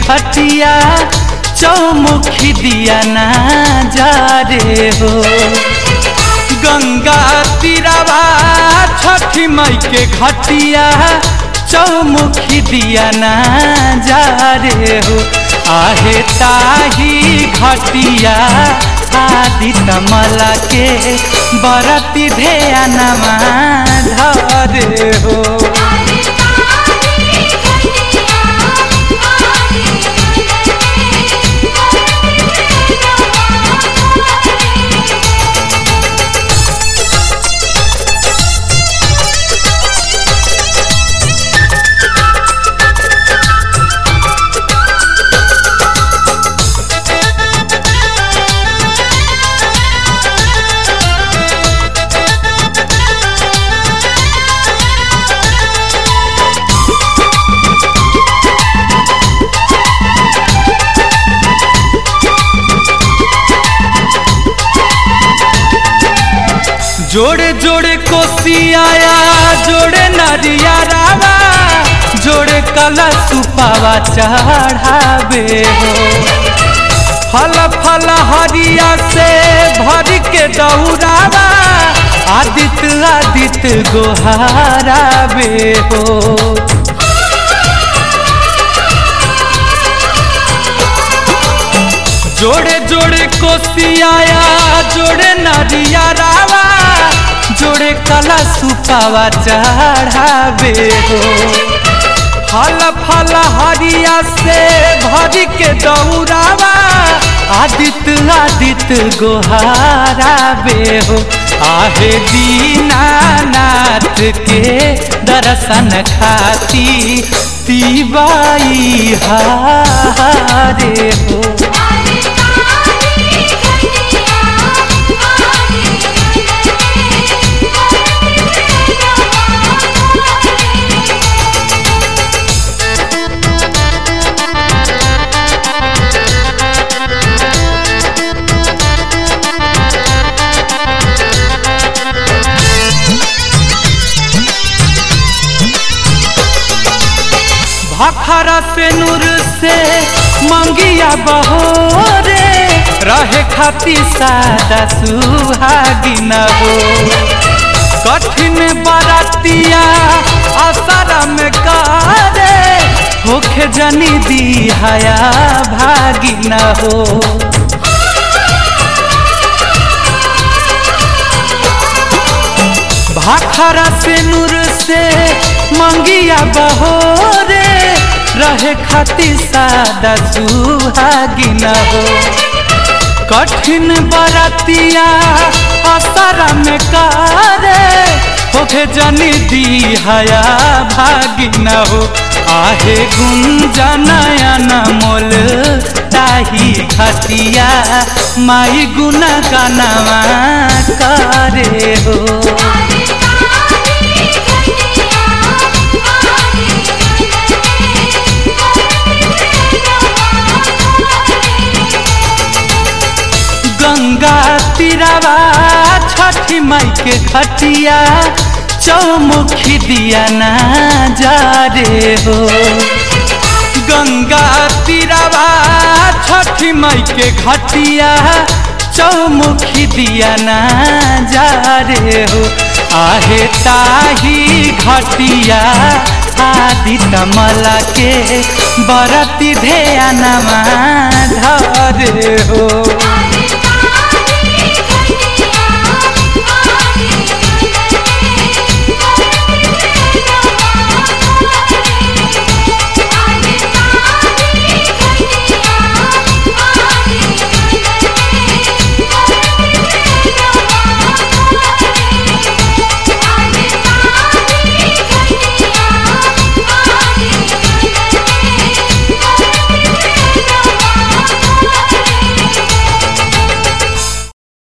घटिया चौमुखी दिया ना जा रे हो गंगा तीरावा छठी मई के घटिया चौमुखी दिया ना जा रे हो आहे ताही घटिया आदि तमला के बरती ध्यानमा धरे हो आरे तारी घटिया आरे जोड़े जोड़े कोसियाया जोड़े नरिया रावा जोड़े कला सुपावा चढ़ावे हो फल फल हरिया से भर के दौड़ावा आदित्य आदित्य गोहारावे हो जोड़े जोड़े कोसियाया जोड़े नरिया रावा जोड़े कला सुपावा चढ़ावे हो फल फल हरिया से भर के दौड़ावा आदित्य आदित्य गोहारावे हो आहे दीनानाथ के दर्शन खाती तीबाई हारे हो आरे तारी घटिया भखरा से नूर से मंगिया बहोरे रहे खाती सादा सुहागिन हो कठिन बरतिया असर में करे होखे जनी दिहाया भागिन हो भाखरा से नूर से मंगिया बहोरे रहे खाती सादा सुहागिन हो कठिन बरतिया असर में करे होखे जनी दिहाया भागिन हो आहे गुंजनयन मोल ताही खतिया माई गुण गनवा करे हो आरे तारी घटिया गंगा तीरावा छठी माई के खटिया चौमुखी दिया ना जा रे हो गंगा तीरावा छठी माई के घटिया चौमुखी दिया ना जा रे हो आहे ताही घटिया आदि तमला के बरती ध्यानमा धरे हो